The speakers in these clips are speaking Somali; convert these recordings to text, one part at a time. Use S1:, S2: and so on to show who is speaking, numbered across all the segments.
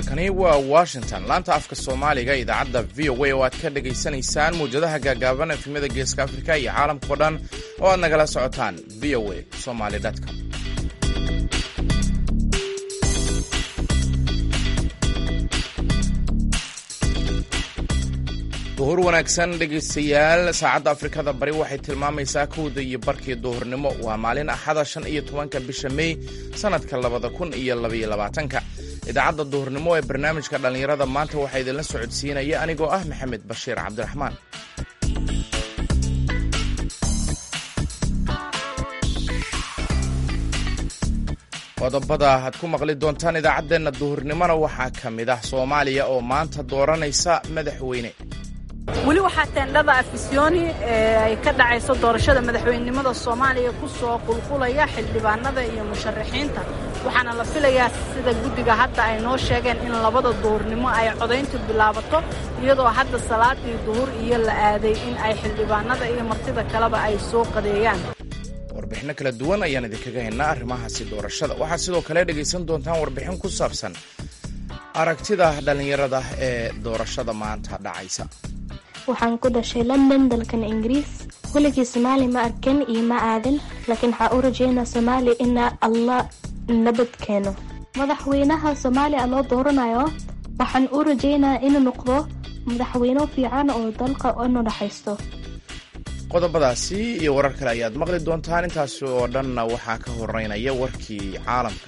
S1: halkani waa washington laanta afka soomaaliga idaacadda v o a oo aad ka dhagaysanaysaan mawjadaha gaagaaban efimada geeska afrika iyo caalamkao dhan oo aad nagala socotaan v o a somaly com duhur wanaagsan dhegaystayaal saacadda afrikada bari waxay tilmaamaysaa kowda iyo barkii duhurnimo waa maalin axada shan iyo tobanka bisha mey sannadka labada kun iyo labaiyo labaatanka idaacadda duhurnimo ee barnaamijka dhallinyarada maanta waxaa idinla socodsiinaya anigoo ah maxamed bashiir cabdiraxmaan qodobada aad ku maqli doontaan idaacaddeenna duhurnimona waxaa ka mid ah soomaaliya oo maanta dooranaysa madaxweyne
S2: weli waxaa teendhada afisyooni ee ay ka dhacayso doorashada madaxweynenimada soomaaliya ku soo qulqulaya xildhibaanada iyo musharaxiinta waxaana la filayaa sida guddiga hadda ay noo sheegeen in labada duhurnimo ay codayntu bilaabato iyadoo hadda salaadii duhur iyo la aaday in ay xildhibaanada iyo martida kaleba ay soo qadeeyaan
S1: warbixinno kala duwan ayaan idinkaga haynaa arrimahaasi doorashada waxaad sidoo kale dhegaysan doontaan warbixin ku saabsan aragtida dhallinyarada ee doorashada maanta dhacaysa
S3: waxaan ku dhashay london dalkan ingiriis weligii soomaali ma arkan iyo ma aadan laakiin waxaa u rajeynaa soomaaliya ina allah nabad keeno madaxweynaha soomaaliya loo dooranayo waxaan u rajeynaa inuu noqdo madaxweyne fiican oo dalka inu dhaxaysto
S1: qodobadaasi iyo warar kale ayaad maqli doontaan intaasi oo dhanna waxaa ka horeynaya warkii caalamka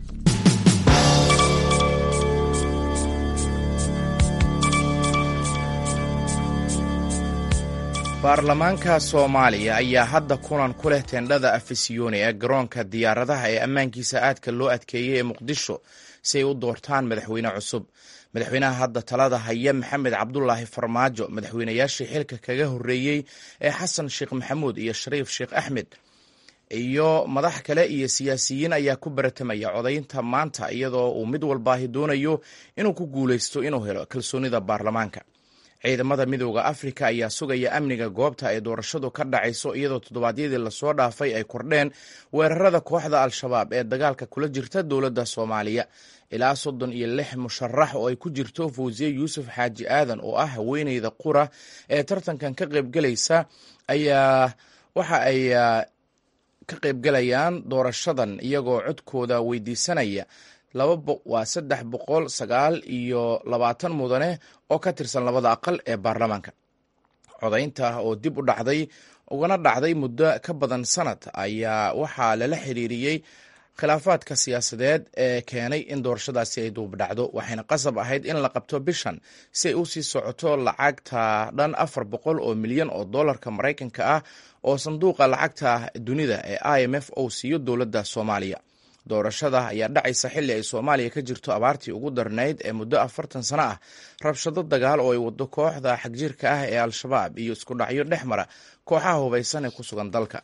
S1: baarlamaanka soomaaliya ayaa hadda kulan ku leh teendhada afisyooni ee garoonka diyaaradaha ee ammaankiisa aadka loo adkeeyey ee muqdisho si ay u doortaan madaxweyne cusub madaxweynaha hadda talada haya maxamed cabdulaahi farmaajo madaxweynayaashii xilka kaga horreeyey ee xasan sheekh maxamuud iyo shariif sheekh axmed iyo madax kale iyo siyaasiyiin ayaa ku baratamaya codaynta maanta iyadoo uu mid walbaahi doonayo inuu ku guulaysto inuu helo kalsoonida baarlamaanka ciidamada midooda afrika ayaa sugaya amniga goobta ay doorashadu ka dhacayso iyadoo toddobaadyadii lasoo dhaafay ay kordheen weerarada kooxda al-shabaab ee dagaalka kula jirta dowladda soomaaliya ilaa soddon iyo lix musharax oo ay ku jirto fawsiye yuusuf xaaji aadan oo ah haweeneyda qura ee tartankan ka qaybgelaysa ayaa waxa ay ka qaybgelayaan doorashadan iyagoo codkooda weydiisanaya waa saddex boqol sagaal iyo labaatan mudane oo ka tirsan labada aqal ee baarlamaanka codaynta oo dib u dhacday ugana dhacday muddo ka badan sanad ayaa waxaa lala xiriiriyey khilaafaadka siyaasadeed ee keenay in doorashadaasi ay duubdhacdo waxayna qasab ahayd in la qabto bishan si ay usii socoto lacagta dhan afar boqol oo milyan oo dollarka maraykanka ah oo sanduuqa lacagta dunida ee i m f ou siiyo dowladda soomaaliya doorashada ayaa dhacaysa xilli ay soomaaliya ka jirto abaartii ugu darnayd ee muddo afartan sano ah rabshado dagaal oo ay wado kooxda xagjirka ah ee al-shabaab iyo isku dhacyo dhex mara kooxaha hubaysan ee ku sugan dalka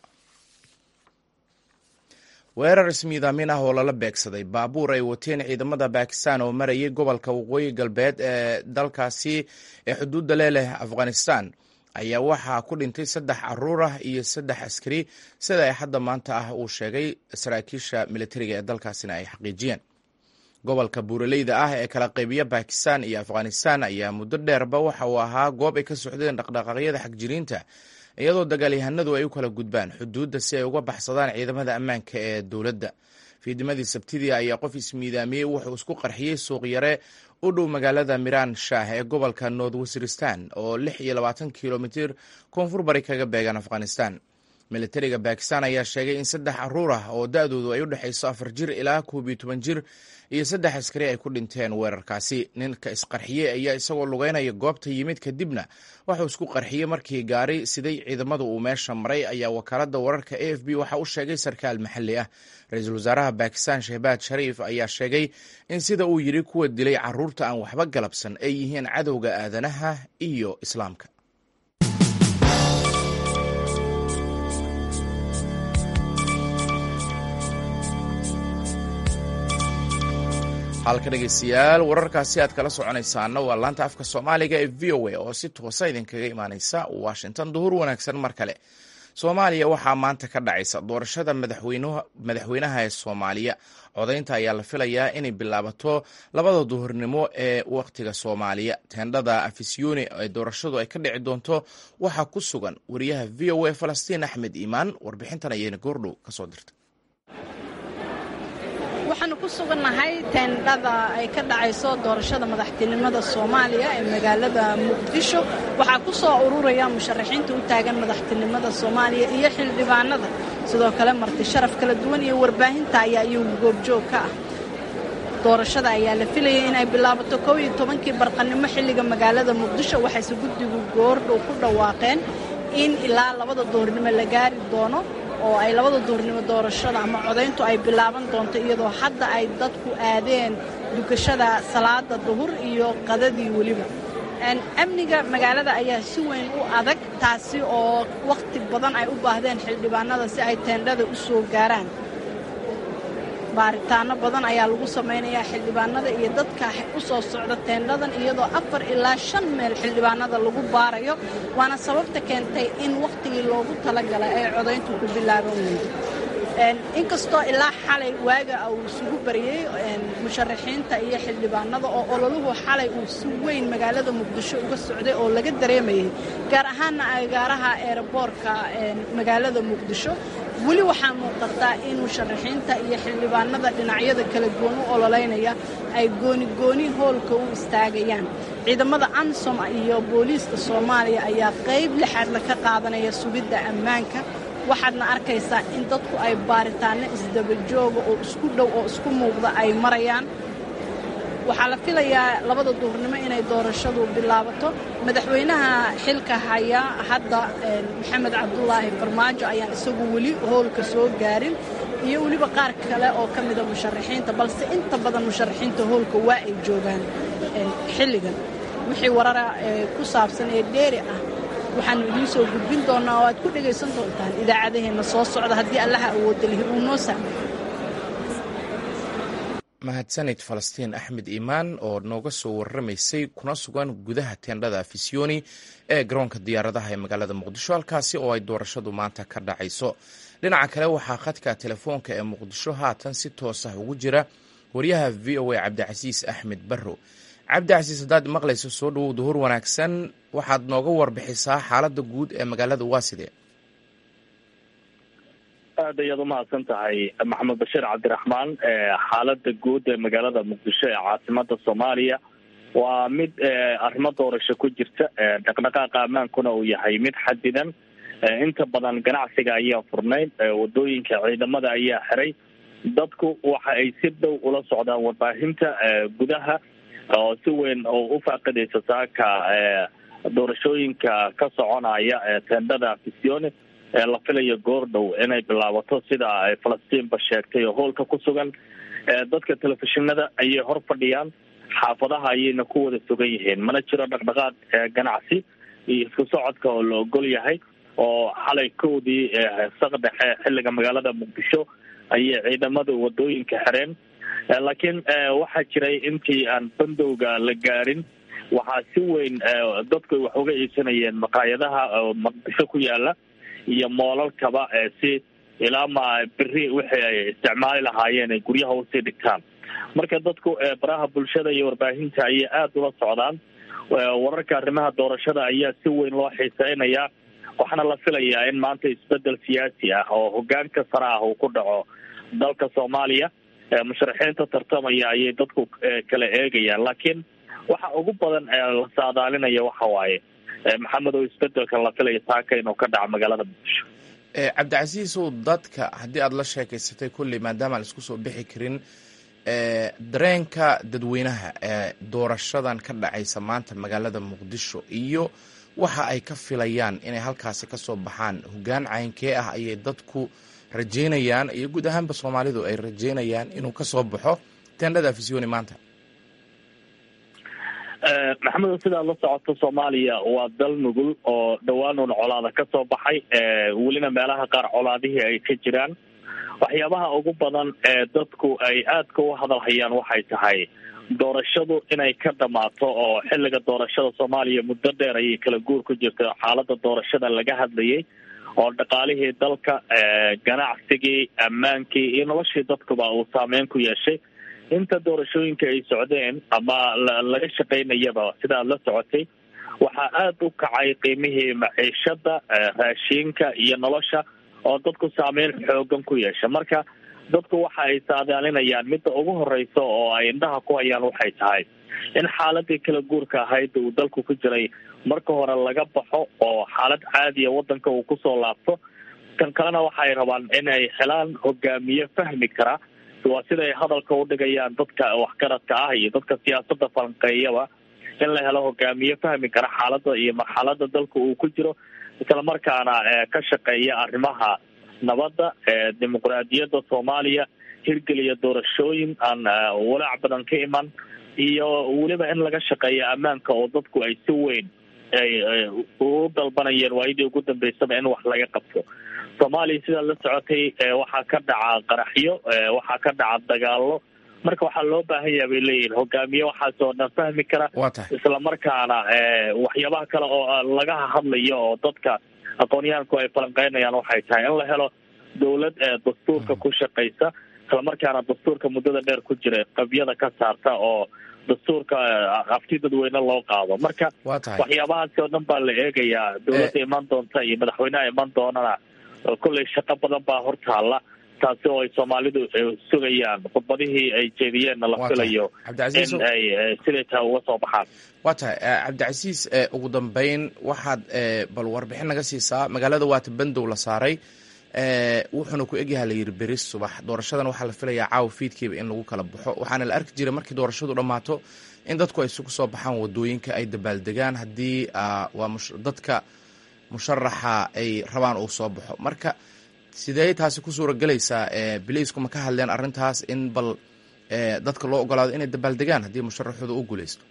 S1: weerar ismiidaamin ah oo lala beegsaday baabuur ay wateen ciidamada bakistan oo marayay gobolka waqooyi galbeed ee dalkaasi ee xuduudda leeleh afghanistan ayaa waxaa ku dhintay saddex caruur ah iyo saddex askari sida ay hadda maanta ah uu sheegay saraakiisha militariga ee dalkaasina ay xaqiijiyeen gobolka buuraleyda ah ee kala qaybiya bakistan iyo afghanistan ayaa muddo dheerba waxa uu ahaa goob ay ka socdeen dhaqdhaqaaqyada xagjiriinta iyadoo dagaalyahanadu ay u kala gudbaan xuduudda si ay uga baxsadaan ciidamada ammaanka ee dowladda fiidimadii sabtidii ayaa qof ismiidaamiyey wuxuu isku qarxiyey suuqyare u dhow magaalada miran shah ee gobolka north wasiristan oo lix iyo labaatan kilomitir koonfur bari kaga beegan afghanistan militariga bakistan ayaa sheegay in saddex caruur ah oo da-doodu ay u dhexayso afar jir ilaa koob iyo toban jir iyo saddex askari ay ku dhinteen weerarkaasi ninka isqarxiyey ayaa isagoo lugeynaya goobta yimid kadibna waxuu isku qarxiyey markii gaari siday ciidamadu uu meesha maray ayaa wakaalada wararka a f b waxa u sheegay sarkaal maxalli ah ra-iisul wasaaraha bakistan shehbaad shariif ayaa sheegay in sida uu yidhi kuwa dilay caruurta aan waxba galabsan ay yihiin cadowga aadanaha iyo islaamka halka dhegeystayaal wararkaasi aad kala soconaysaana waa laanta afka soomaaliga ee v o a oo si toosa idinkaga imaaneysa washington duhur wanaagsan mar kale soomaaliya waxaa maanta ka dhacaysa doorashada madaxweynaha ee soomaaliya codaynta ayaa la filayaa inay bilaabato labada duhurnimo ee wakhtiga soomaaliya teendhada afisyooni ee doorashadu ay ka dhici doonto waxaa ku sugan wariyaha v o a falastiin axmed iimaan warbixintan ayayna goordhow kasoo dirtay
S2: waxaanu ku sugannahay teendhada ay ka dhacayso doorashada madaxtinimada soomaaliya ee magaalada muqdisho waxaa ku soo ururaya musharaxiinta u taagan madaxtinimada soomaaliya iyo xildhibaanada sidoo kale marti sharaf kala duwan iyo warbaahinta ayaa iyagu goobjoog ka ah doorashada ayaa la filayay inay bilaabato kow iyo tobankii barqanimo xilliga magaalada muqdisho waxayse guddigu goordhow ku dhawaaqeen in ilaa labada duhurnimo la gaari doono oo ay labada duhurnimo doorashada ama codayntu ay bilaaban doonto iyadoo hadda ay dadku aadeen dukashada salaada duhur iyo qadadii weliba amniga magaalada ayaa si weyn u adag taasi oo wakhti badan ay u baahdeen xildhibaanada si ay teendhada u soo gaaraan baaritaano badan ayaa lagu samaynayaa xildhibaanada iyo dadka u soo socda teendhadan iyadoo afar ilaa shan meel xildhibaanada lagu baarayo waana sababta keentay in wakhtigii loogu talagalay ay codayntu ku bilaaban weydo inkastoo ilaa xalay waaga uu isugu baryey musharaxiinta iyo xildhibaanada oo ololuhu xalay uu si weyn magaalada muqdisho uga socday oo laga dareemayay gaar ahaana agaaraha eeraboorka magaalada muqdisho weli waxaa muuqataa in musharaxiinta iyo xildhibaanada dhinacyada kala duwan u ololeynaya ay goonigooni hoolka u istaagayaan ciidamada ansom iyo booliiska soomaaliya ayaa qayb lixaadla ka qaadanaya sugidda ammaanka waxaadna arkaysaa in dadku ay baaritaanno isdabajooga oo isku dhow oo isku muuqda ay marayaan waxaa la filayaa labada duhurnimo inay doorashadu bilaabato madaxweynaha xilka haya hadda maxamed cabdulaahi farmaajo ayaan isagu weli hoolka soo gaarin iyo weliba qaar kale oo ka mida musharaxiinta balse inta badan musharaxiinta hoolka waa ay joogaan xilligan wixii warara ku saabsan ee dheeri ah waxaanu idiin soo gudbin doonnaa oo aad ku dhegaysan doontaan idaacadaheenna soo socda haddii allaha awoodda lihi uu noo saamayo
S1: mahadsanid falastiin axmed iimaan oo nooga soo warramaysay kuna sugan gudaha teendhada afisyooni ee garoonka diyaaradaha ee magaalada muqdisho halkaasi oo ay doorashadu maanta ka dhacayso dhinaca kale waxaa khadka telefoonka ee muqdisho haatan si toos ah ugu jira waryaha v o a cabdicasiis axmed barro cabdicasiis haddaad maqlayso soo dhowow duhur wanaagsan waxaad nooga warbixisaa xaaladda guud ee magaalada waa sidee
S4: aad ayaad umahadsan tahay maxamed bashiir cabdiraxmaan xaalada guud ee magaalada muqdisho ee caasimada soomaaliya waa mid arrimo doorasho ku jirta dhaqdhaqaaqa ammaankuna uu yahay mid xadidan inta badan ganacsiga ayaa furnayd wadooyinka ciidamada ayaa xiray dadku waxa ay si dhow ula socdaan warbaahinta gudaha oo si weyn oo u faaqidaysa saaka doorashooyinka ka soconaya teendhada fisione ee la filayo goordhow inay bilaabato sida ay falastiinba sheegtay oo hoolka ku sugan dadka telefishinada ayay hor fadhiyaan xaafadaha ayayna ku wada sugan yihiin mana jiro dhaqdhaqaaq ganacsi iyo isku socodka oo la ogol yahay oo xalay kowdii saqdhexe xilliga magaalada muqdisho ayay ciidamadu wadooyinka xireen laakiin waxaa jiray intii aan bandowga la gaarin waxaa si weyn dadku wax uga iibsanayeen maqaayadaha muqdisho ku yaala iyo moolalkaba si ilaa ma beri wixii ay isticmaali lahaayeen ay guryaha usii dhigtaan marka dadku baraha bulshada iyo warbaahinta ayay aada ula socdaan wararka arrimaha doorashada ayaa si weyn loo xiiseynayaa waxaana la filayaa in maanta isbedel siyaasi ah oo hogaanka sare ah uu ku dhaco dalka soomaaliya musharaxiinta tartamaya ayay dadku kala eegayaan laakiin waxa ugu badan la saadaalinaya waxa waaye maxamed oo isbedelka la filaya saaka inuu ka dhaco magaalada muqdisho
S1: cabdicasiisow dadka haddii aada la sheekeysatay kolley maadaama aan isku soo bixi karin dareenka dadweynaha ee doorashadan ka dhacaysa maanta magaalada muqdisho iyo waxa ay ka filayaan inay halkaasi ka soo baxaan hogaan caynkee ah ayay dadku rajeynayaan iyo guud ahaanba soomaalidu ay rajeynayaan inuu ka soo baxo teendhada afisyooni maanta
S4: maxamed sidaad la socoto soomaaliya waa dal nugul oo dhowaan uun colaada ka soo baxay welina meelaha qaar colaadihii ay ka jiraan waxyaabaha ugu badan ee dadku ay aadka u hadalhayaan waxay tahay doorashadu inay ka dhamaato oo xilliga doorashada soomaaliya muddo dheer ayay kala guur ku jirta xaalada doorashada laga hadlayay oo dhaqaalihii dalka ganacsigii ammaankii iyo noloshii dadkuba uu saameyn ku yeeshay inta doorashooyinka ay socdeen ama laga shaqaynayaba sida aad la socotay waxaa aada u kacay qiimihii maciishada raashiinka iyo nolosha oo dadku saameyn xoogan ku yeesha marka dadku waxa ay saadaalinayaan midda ugu horeysa oo ay indhaha ku hayaan waxay tahay in xaaladii kala guurka ahayd uu dalku ku jiray marka hore laga baxo oo xaalad caadiya wadanka uu kusoo laabto kan kalena waxaay rabaan inay helaan hogaamiye fahmi kara waa siday hadalka udhigayaan dadka waxgaradka ah iyo dadka siyaasada falanqeeyaba in la helo hogaamiye fahmi kara xaalada iyo marxalada dalka uu ku jiro islamarkaana ka shaqeeya arrimaha nabadda dimuqraadiyadda soomaaliya hirgeliya doorashooyin aan walaac badan ka iman iyo weliba in laga shaqeeya ammaanka oo dadku ay si weyn ay u dalbanayeen waayadii ugu dambeysaba in wax laga qabto soomaaliya sidaad la socotay waxaa ka dhaca qaraxyo waxaa ka dhaca dagaalo marka waxaa loo baahan yaha bay leeyihin hogaamiye waxaas oo dhan fahmi kara islamarkaana waxyaabaha kale oo laga hadlayo oo dadka aqoonyahanku ay falanqeynayaan waxay tahay in la helo dawlad dastuurka ku shaqaysa islamarkaana dastuurka muddada dheer ku jira qabyada ka saarta oo dastuurka afti dadweyne loo qaado marka waxyaabahaasi oo dhan baa la eegayaa dawladda iman doonta iyo madaxweyneha iman doonana kolley shaqo badan baa hortaala taasi oo ay soomaalidu sugayaan khudbadihii ay jeediyeenna la filayo in ay siday tahay uga soo baxaan
S1: waa tahay cabdicasiis ugu dambeyn waxaad bal warbixin naga siisaa magaalada waata bandow la saaray wuxuuna ku egyaha la yiri beris subax doorashadan waxaa la filayaa caawa fiidkiiba in lagu kala baxo waxaana la arki jiray markii doorashadu dhammaato in dadku ay isugu soo baxaan wadooyinka ay dabaaldegaan haddii waa dadka musharaxa ay rabaan uu soo baxo marka sidee taasi ku suura gelaysaa biliisku ma ka hadleen arrintaas in bal dadka loo ogolaado inay dabaaldegaan haddii musharaxooda u guuleysto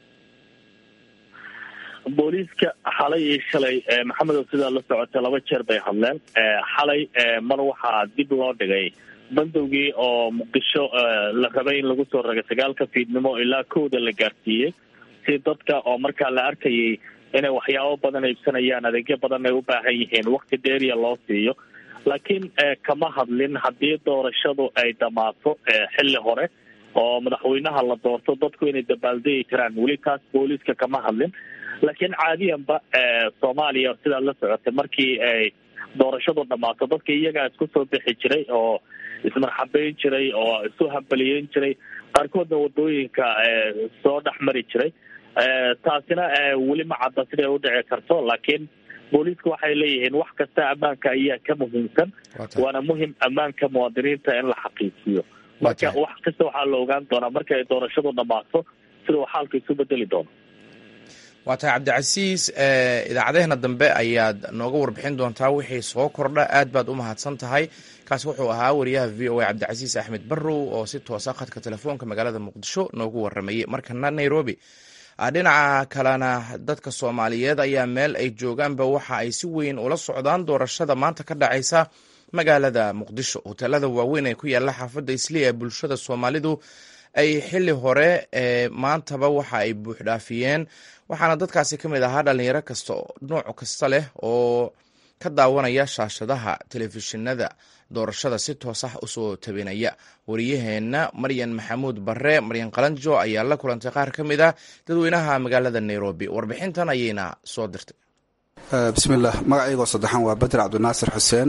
S4: booliiska xalay iyo shalay maxamedow sidaa la socotay laba jeer bay hadleen xalay mar waxaa dib loo dhigay bandowgii oo muqdisho la rabay in lagu soo ragay sagaalka fiidnimo ilaa kowda la gaarsiiyey si dadka oo markaa la arkayay inay waxyaabo badan iibsanayaan adeegyo badan ay u baahan yihiin wakti dheeriya loo siiyo laakiin kama hadlin haddii doorashadu ay dhammaato xilli hore oo madaxweynaha la doorto dadku inay dabaaldegi karaan weli taas booliiska kama hadlin laakiin caadiyanba soomaaliya sidaad la socotay markii ay doorashadu dhammaato dadka iyagaa isku soo bixi jiray oo ismarxabeyn jiray oo isu hambaliyeyn jiray qaarkoodna wadooyinka soo dhex mari jiray taasina weli ma cadda siday u dhici karto laakiin booliisku waxay leeyihiin wax kasta ammaanka ayaa ka muhiimsan waana muhim ammaanka muwaadiniinta in la xaqiijiyo marka wax kasta waxaa la ogaan doonaa marka ay doorashadu dhammaato sida uu xaalka isu bedeli doono
S1: waa tahay cabdicasiis idaacadeheena dambe ayaad nooga warbixin doontaa wixii soo kordha aad baad u mahadsan tahay kaasi wuxuu ahaa wariyaha v o a cabdicasiis axmed barrow oo si toosa khadka telefoonka magaalada muqdisho noogu waramayay markana nairobi dhinaca kalena dadka soomaaliyeed ayaa meel ay joogaanba waxa ay si weyn ula socdaan doorashada maanta ka dhacaysa magaalada muqdisho hoteelada waaweyn ee ku yaala xaafadda isliya ee bulshada soomaalidu ay xili hore maantaba waxa ay buuxdhaafiyeen waxaana dadkaasi ka mid ahaa dhalinyaro kasta nooc kasta leh oo ka daawanaya shaashadaha telefishinada doorashada si toos ah usoo tabinaya wariyaheenna maryan maxamuud bare maryan qalanjo ayaa la kulantay qaar ka mid ah dadweynaha magaalada nairobi warbixintan ayayna soo dirtay
S5: bismillaah magacaygoo saddexaan waa bader cabdinaasir xuseen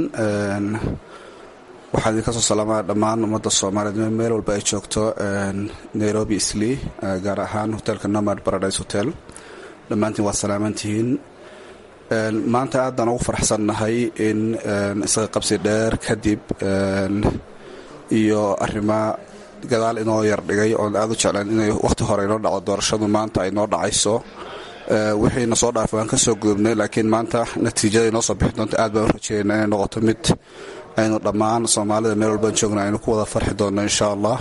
S5: waxaan idinka soo salaamaa dhammaan ummadda soomaaliyeed meel walba ay joogto nairobi islii gaar ahaan hotelka nomad paradise hotel dhammaantiin waa salaamantihiin maanta aad baan ugu faraxsannahay in isaga qabsi dheer kadib iyo arrima gadaal inoo yardhigay oon aad u jeclaan inay wakhti hore inoo dhaco doorashadu maanta ay noo dhacayso wixiina soo dhaafay waan ka soo gudubnay laakiin maanta natiijada inoo soo bixi doonto aad baan u rajeynaa inay noqoto mid aynu dhammaan soomaalida meel walbaan joogna aynu ku wada farxi doonno insha allah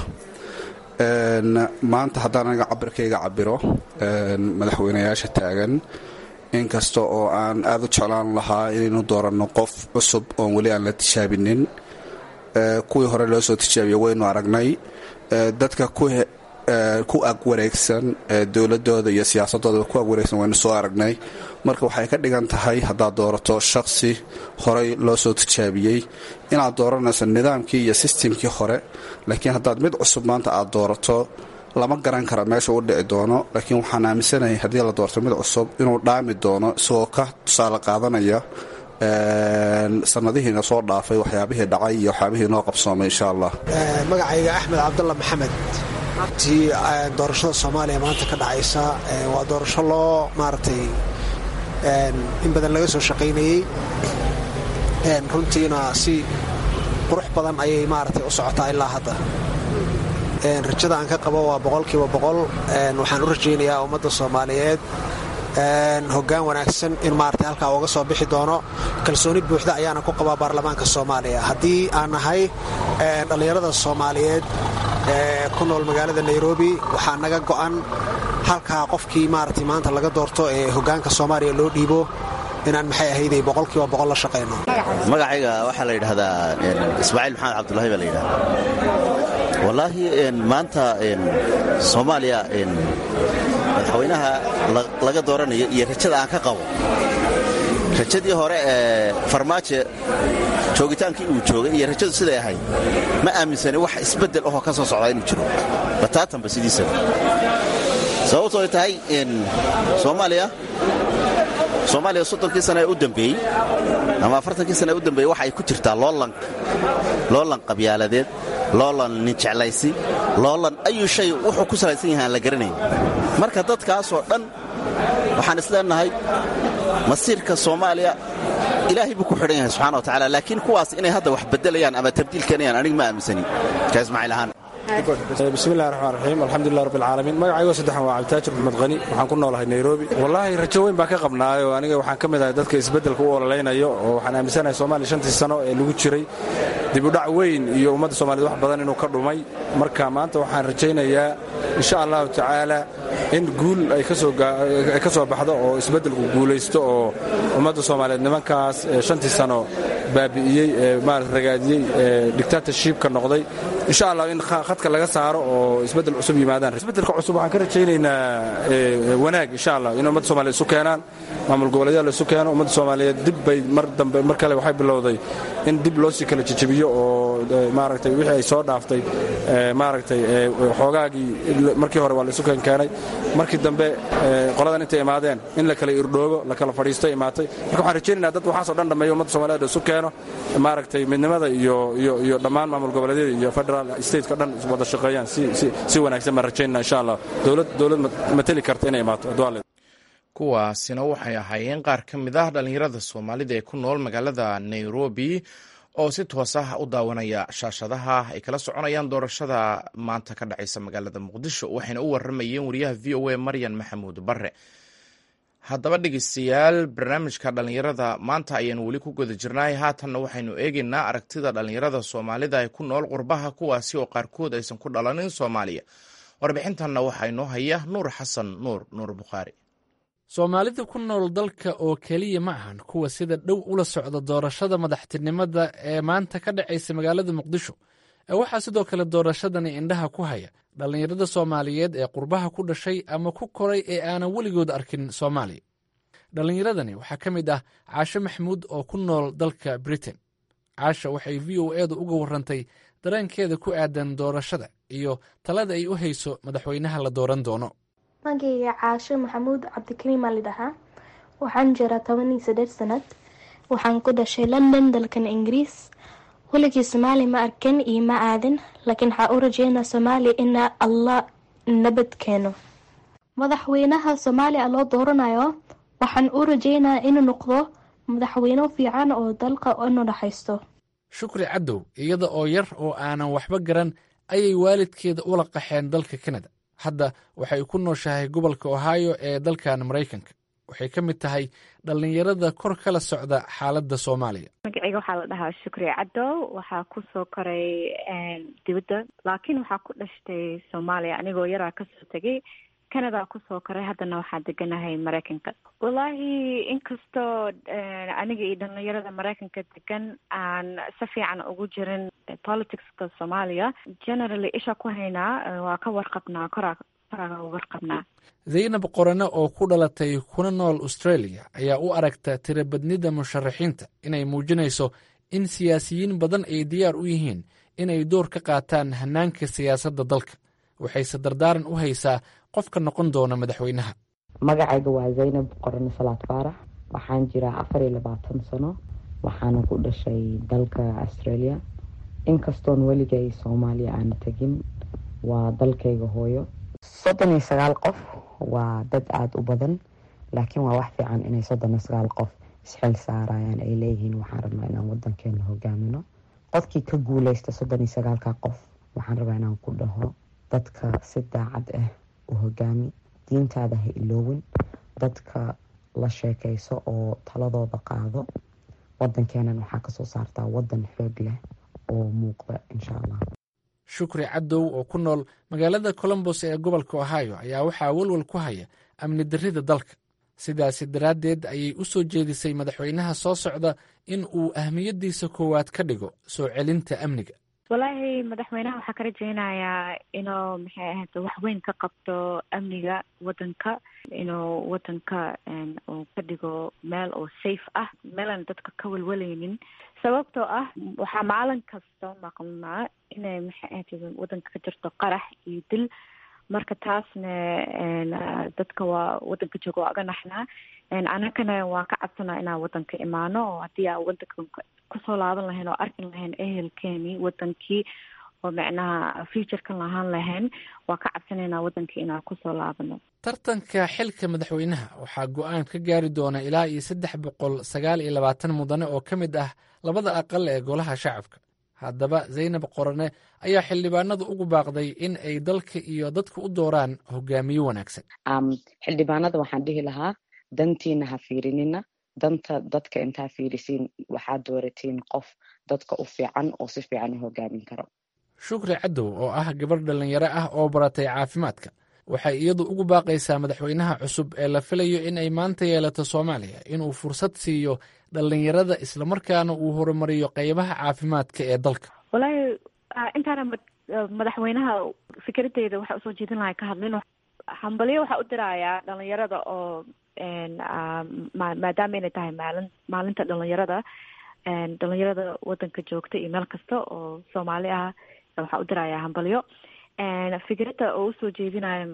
S5: maanta haddaan aniga cabirkayga cabiro madaxweynayaasha taagan inkasta oo aan aad u jeclaan lahaa inaynu dooranno qof cusub oon weli aan la tijaabinin kuwii hore loo soo tijaabiya waynu aragnay dadka ku ku ag wareegsan dowladooda iyo siyaasadooda ku ag wareegsan waynu soo aragnay marka waxay ka dhigan tahay haddaad doorato shakhsi horey loo soo tijaabiyey inaad dooranayso nidaamkii iyo sistemkii hore laakiin haddaad mid cusub maanta aad doorato lama garan kara meesha u dhici doono laakiin waxaan aaminsanahay haddii la doorto mid cusub inuu dhaami doono isagoo ka tusaale qaadanaya sanadihiina soo dhaafay waxyaabihii dhacay iyo waxyaabihii noo qabsoomay insha allah
S6: magacayga axmed cabdalla maxamed tii doorashada soomaaliya maanta ka dhacaysa waa doorasho loo maaragtay in badan laga soo shaqaynayey runtiina si qurux badan ayay maaragtay u socotaa ilaa hadda rajada aan ka qabo waa boqolkiiba boqol waxaan u rajaynayaa ummadda soomaaliyeed hoggaan wanaagsan in maarata halkaa uga soo bixi doono kalsooni buuxda ayaana ku qabaa baarlamaanka soomaaliya haddii aan nahay dhallinyarada soomaaliyeed ee ku nool magaalada nairobi waxaa naga go'an halkaa qofkii maarata maanta laga doorto ee hoggaanka soomaaliya loo dhiibo inaan maxay ahayday boqolkiiba boqol la shaqayno
S7: magacayga waxaa la yidhaahdaa ismaaciil maxamed cabdulahi baa la yidhahda wallaahi maanta soomaaliya madaxweynaha laga dooranayo iyo rajada aan ka qabo rajadii hore ee farmaajo joogitaankii uu joogay iyo rajadu siday ahayd ma aaminsani wax isbeddel ahoo ka soo socdaa inuu jiro bataatanba sidiisaba sababtooy tahay soomaaliya soomaaliya soddonkii sana ee u dambeeyey ama afartankii sana ee u dambeeyey waxa ay ku jirtaa loolan qabyaaladeed loolan ninjeclaysi loolan ayuu shay wuxuu ku salaysan yahay aan la garanayn marka dadkaasoo dhan waxaan isleenahay masiirka soomaaliya ilaahay buu ku xidhan yahay subxana wa tacala laakiin kuwaas inay hadda wax beddelayaan ama tabdiil keenayaan aniga ma aaminsani ka ismaaciil ahaan
S8: bismillahi raxmaan raxiim alxamdulilah rabbi alcaalamiin magacaygo saddexan waa cabditaajir maxmed qani waxaan ku noolahay nairobi wallaahi rajo weyn baan ka qabnaayo aniga waxaan ka mid ahay dadka isbeddelka u ololaynayo oo waxaan aaminsanahay soomaaliya shantii sano ee lagu jiray dibudhac weyn iyo ummadda soomaaliyed wax badan inuu ka dhumay marka maanta waxaan rajaynayaa insha allahu tacaala in guul ay ka soo baxdo oo isbeddelku guulaysto oo ummadda soomaaliyeed nimankaas shantii sano baabi'iyey ee maarata ragaadiyey ee dictatorshipka noqday insha allah in khadka laga saaro oo isbeddel cusub yimaadaan isbeddelka cusub waxaan ka rajaynaynaa wanaag insha allah in ummadda soomaliyeed isu keenaan maamul goboleedyada la isu keeno ummadda soomaaliyeed dib bay mar dambe mar kale waxay bilowday in dib loo sii kala jejebiyo oo maaragtay wixii ay soo dhaaftay maaragtay xoogaagii markii hore waa la isu keenkeenay markii dambe qoladan intay imaadeen in la kala irdhoobo la kala fadhiisto imaatay marka waxaan rajaynaynaa dad waxaasoo dhan dhammeeyo ummadda soomaliyeed isu keeno maaragtay midnimada iyo iyo iyo dhammaan maamul goboleedyada iyo federal stateka dhan wada shaqeeyaan si si si wanaagsan baan rajaynana insha allah dowlad dowlad mateli karta inay imaato adwaale
S1: kuwaasina waxay ahaayeen qaar ka mid ah dhallinyarada soomaalida ee ku nool magaalada nairobi oo si toos ah u daawanaya shaashadaha ay kala soconayaan doorashada maanta ka dhacaysa magaalada muqdisho waxayna u waramayeen wariyaha v o a maryan maxamuud bare haddaba dhegeystayaal barnaamijka dhallinyarada maanta ayaanu weli ku guda jirnaay haatanna waxaynu eegaynaa aragtida dhallinyarada soomaalida ee ku nool qurbaha kuwaasi oo qaarkood aysan ku dhalanin soomaaliya warbixintanna waxaa inoo haya nuur xasan nuur nuur bukhaari
S9: soomaalida ku nool dalka oo keliya ma ahan kuwa sida dhow ula socda doorashada madaxtinimada ee maanta ka dhacaysa magaalada muqdisho ee waxaa sidoo kale doorashadani indhaha ku haya dhallinyarada soomaaliyeed ee qurbaha ku dhashay ama ku koray ee aanan weligood arkin soomaaliya dhallinyaradani waxaa ka mid ah caasho maxamuud oo ku nool dalka britain caasha waxay v o edu uga warrantay dareenkeeda ku aadan doorashada iyo talada ay u hayso madaxweynaha la dooran doono
S3: magayga caasho maxamuud cabdikariim aa lidhahaa waxaan jiraa toban iyo saddeed sanad waxaan ku dhashay london dalkan ingiriis weligii soomaali ma arkan iyo ma aadin laakiin waxaa u rajeynaa soomaaliya ina allah nabad keeno madaxweynaha soomaaliya loo dooranayo waxaan u rajeynaa inuu noqdo madaxweyne fiican oo dalka inu dhaxaysto
S9: shukri cadow iyada oo yar oo aanan waxba garan ayay waalidkeeda ula qaxeen dalka kanada hadda waxay ku nooshahay gobolka ohio ee dalkan maraykanka waxay ka mid tahay dhallinyarada kor kala socda xaaladda soomaaliya
S10: magaceyga waxaa la dhahaa shukri cadow waxaa kusoo koray dibadda laakiin waxaa ku dhashtay soomaaliya anigoo yaraa kasoo tegay canada kusoo koray haddana waxaa deganahay maraykanka wallaahi inkastoo aniga iyo dhalinyarada maraykanka degan aan si fiican ugu jirin politicska soomaaliya generally isha ku haynaa waa ka warqabnaa koraa koraa warqabnaa
S9: zaynab qorane oo ku dhalatay kuna nool australia ayaa u aragta tirabadnida musharaxiinta inay muujinayso in siyaasiyiin badan ay diyaar u yihiin inay door ka qaataan hanaanka siyaasadda dalka waxayse dardaaran u haysaa qofka noqon doona madaxweynaha
S11: magacayga waa zaynab qorane salaad faarax waxaan jiraa afar iyo labaatan sano waxaana ku dhashay dalka australia inkastoon weligay soomaaliya aana tegin waa dalkayga hooyo soddon iyo sagaal qof waa dad aada u badan laakiin waa wax fiican inay soddon iyo sagaal qof isxil saarayaan ay leeyihiin waxaan rabnaa inaan wadankeena hogaamino qofkii ka guuleysta soddon iyo sagaalka qof waxaan rabaa inaan ku dhaho dadka si daacad ah u hogaami diintaada ha iloowin dadka la sheekayso oo taladooda qaado wadankeenan waxaa kasoo saartaa wadan xoog leh oo muuqda insha allah
S9: shukri cadow oo ku nool magaalada colombos ee gobolka ohio ayaa waxaa walwal ku haya amni darrida dalka sidaasi daraaddeed ayay u soo jeedisay madaxweynaha soo socda in uu ahmiyaddiisa koowaad ka dhigo soo celinta amniga
S10: wallaahi madaxweynaha waxaa ka rajeynayaa inuu maxay ahayd wax weyn ka qabto amniga wadanka inuu wadanka uu ka dhigo meel oo safe ah meelaan dadka ka walwalaynin sababtoo ah waxaa maalin kasta maqnaa inay maxay ahayd wadanka ka jirto qarax iyo dil marka taasna dadka waa wadanka jooga waa aga naxnaa anakana waan ka cabsanaa inaan wadanka imaano oo haddii aan wadanka kusoo laaban lahayn oo arkin lahayn ehelkeeni wadankii oo macnaha futurekan lahaan lahayn waa ka cabsanaynaa wadankii inaan kusoo laabano
S9: tartanka xilka madaxweynaha waxaa go-aan ka gaari doona ilaa iyo saddex boqol sagaal iyo labaatan mudane oo ka mid ah labada aqal ee golaha shacabka haddaba zaynab qorane ayaa xildhibaanadu ugu baaqday in ay dalka iyo dadka u dooraan hogaamiye wanaagsan
S11: xildhibaanada waxaan dhihi lahaa dantiina ha fiirinina danta dadka intaa fiirisiin waxaad dooratiin qof dadka u fiican oo si fiican u hogaamin karo
S9: shukri cadow oo ah gabadh dhallinyaro ah oo baratay caafimaadka waxay iyadu ugu baaqaysaa madaxweynaha cusub ee la filayo in ay maanta yeelato soomaaliya inuu fursad siiyo dhallinyarada islamarkaana uu horumariyo qeybaha caafimaadka ee dalka
S10: wallaahi intaana madaxweynaha fikradeyda waxaa usoo jeedin lahay ka hadlin hambalyo waxaa u dirayaa dhalinyarada oo maadaama inay tahay maalin maalinta dhalinyarada dhalinyarada wadanka joogta iyo meel kasta oo soomaali ah waxaa u dirayaa hambalyo fikradda oo usoo jeedinayo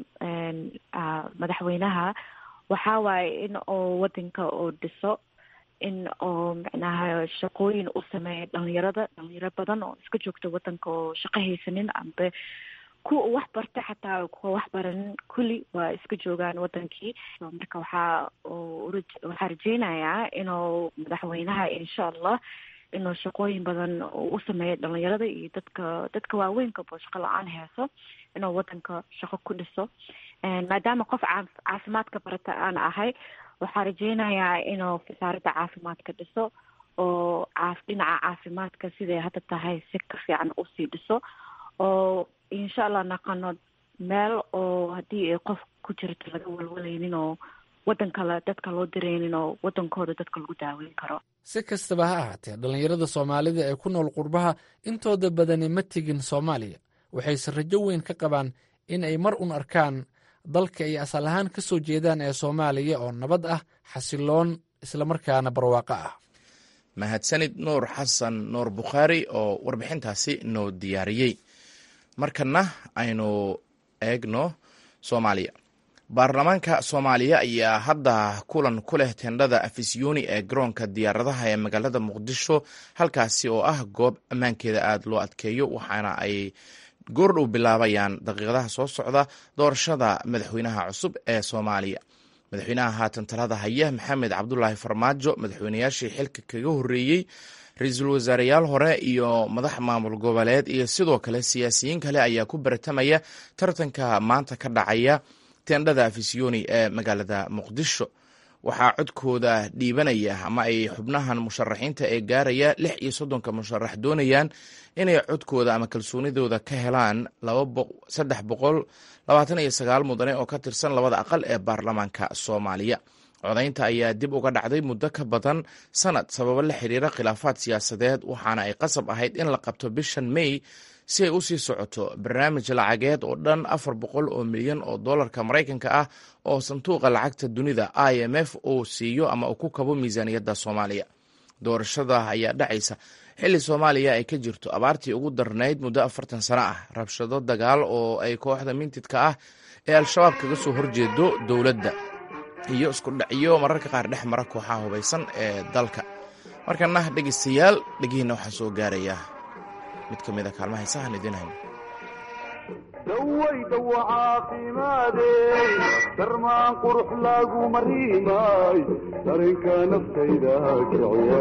S10: madaxweynaha waxaa waaye in oo wadanka oo dhiso in oo macnaha shaqooyin u sameeya dhalinyarada dhalinyaro badan oo iska joogta wadanka oo shaqo haysanin ambe kuwa wax barta xataa kuwa wax baranin kulli waa iska joogaan wadankii marka waxaa waxaa rajeynayaa inuu madaxweynaha insha allah inuu shaqooyin badan u sameeyo dhalinyarada iyo dadka dadka waaweynkaoo shaqo la-aan heeso inuu wadanka shaqo ku dhiso maadaama qof caafimaadka barata aan ahay waxaa rajeynayaa inuu wasaaradda caafimaadka dhiso oo dhinaca caafimaadka siday hadda tahay si ka fiican usii dhiso oo insha allah naqano meel oo haddii ay qof ku jirto laga walwalaynin oo wadan kale dadka loo direynin oo wadankooda dadka lagu daaweyn karo
S9: si kastaba ha ahaatee dhallinyarada soomaalida ee ku nool qurbaha intooda badani ma tegin soomaaliya waxayse rajo weyn ka qabaan in ay mar un arkaan dalka ay asal ahaan ka soo jeedaan ee soomaaliya oo nabad ah xasiloon islamarkaana barwaaqo ah
S1: mahadsanid nuur xasan nuur bukhaari oo warbixintaasi noo diyaariyey markana aynu eegno soomaaliya baarlamaanka soomaaliya ayaa hadda kulan ku leh tendhada afisyooni ee garoonka diyaaradaha ee magaalada muqdisho halkaasi oo ah goob ammaankeeda aada loo adkeeyo waxaana ay goordhow bilaabayaan daqiiqadaha soo socda doorashada madaxweynaha cusub ee soomaaliya madaxweynaha haatan talada haya maxamed cabdulaahi farmaajo madaxweynayaashii xilka kaga horreeyey ra-iisul wasaareyaal hore iyo madax maamul goboleed iyo sidoo kale siyaasiyiin kale ayaa ku baratamaya tartanka maanta ka dhacaya tendhada afisyooni ee magaalada muqdisho waxaa codkooda dhiibanaya ama ay xubnahan musharaxiinta ee gaaraya lix iyo soddonka musharax doonayaan inay codkooda ama kalsoonidooda ka helaan saddex boqol labaatan iyo sagaal mudane oo ka tirsan labada aqal ee baarlamaanka soomaaliya codaynta ayaa dib uga dhacday muddo ka badan sanad sababo la xiriira khilaafaad siyaasadeed waxaana ay qasab ahayd in la qabto bishan may si ay u sii socoto barnaamij lacageed oo dhan afar boqol oo milyan oo dollarka maraykanka ah oo sanduuqa lacagta dunida i m f uu siiyo ama uu ku kabo miisaaniyadda soomaaliya doorashada ayaa dhacaysa xilli soomaaliya ay ka jirto abaartii ugu darnayd muddo afartan sano ah rabshado dagaal oo ay kooxda mintidka ah ee al-shabaab kaga soo horjeedo dowladda iyo isku dhacyo mararka qaar dhex mara kooxaha hubaysan ee dalka markana dhegeystayaal dhegihiina waxaa soo gaaraya mid ka mida kaalmaha heesahan idiin hayno
S12: dawaydawa caafimaadey darmaan qurux lagu mariimay darinka naftayda kiciya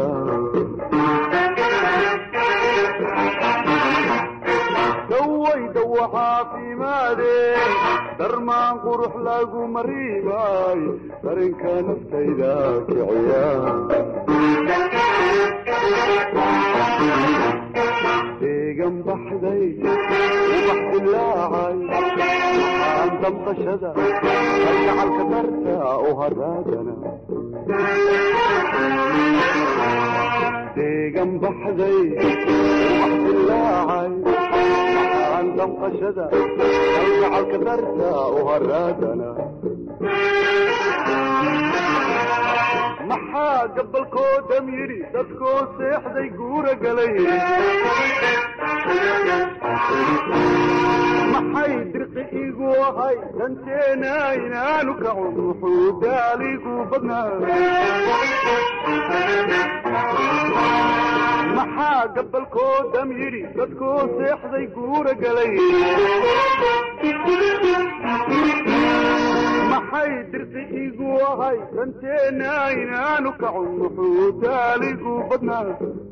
S12: dawaydawa caafimaadey darmaan qurux lagu mariimay darinka naftayda kiciya deegan baxday ubax dilaacay aan damqashada kalgacalka darta u haraagana deegan baxday ubax dilaacay aan damqashada kalgacalka darta u haraagana maxaa gabalkoodam yidhi dadkoo seexday guura galay maxay dirqi igu ahay danteena inaanu kacun wuxuu daaligu badnaa maxaa gabalkoodam yidhi dadkoo seexday guura galay maxay dirqi igu ahay danteena inaanu kacun wuxuu daaligu badnaa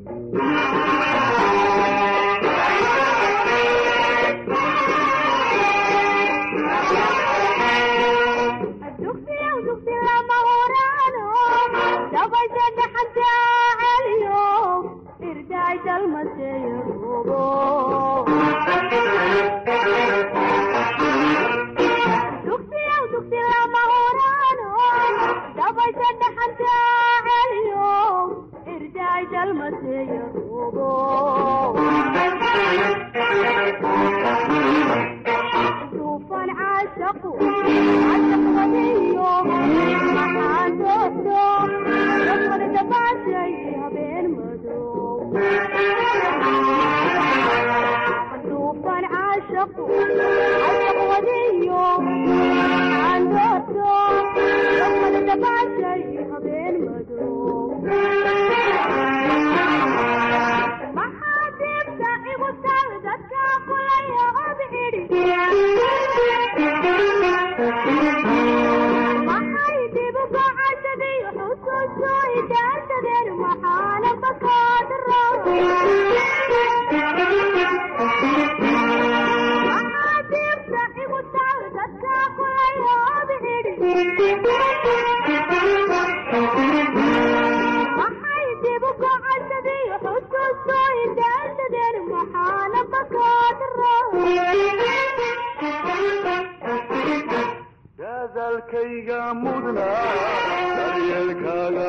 S12: dadalkayga mudna daryeelkaaga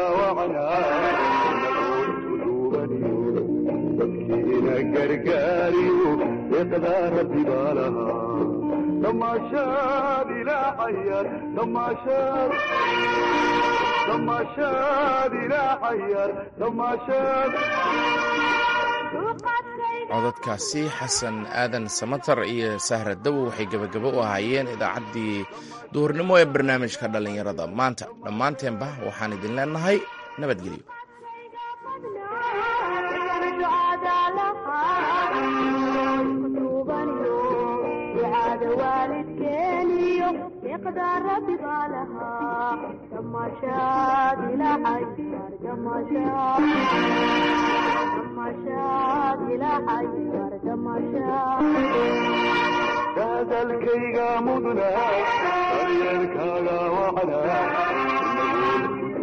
S12: wacnaaduubaniyo dadkiina gargaariyo deeqdaa rabbi baa lahaa damaashaad ilaacayar damaashaad damaashaad ilaacayar damaashaad
S1: codadkaasi xasan aadan samatar iyo sahra dawo waxay gebagabo u ahaayeen idaacaddii duhurnimo ee barnaamijka dhallinyarada maanta dhammaanteenba waxaan idin leenahay nabadgelyo
S12: dadalkayga mudna daryeelkaaga wacnaa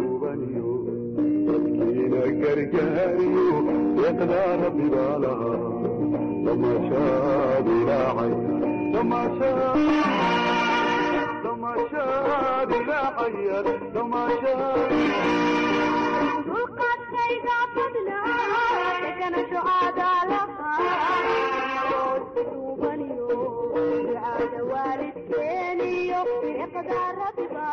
S12: gargaariyo deeqdaa rabbi baa lahaa damashaad ilaacay damashaad damashaad ilaacaya damashaad
S13: dulqaadkayga badnaa deganasho aadaa lahaa duubaniyo ducaada waalidkeeniyo deeqdaa rabbi baa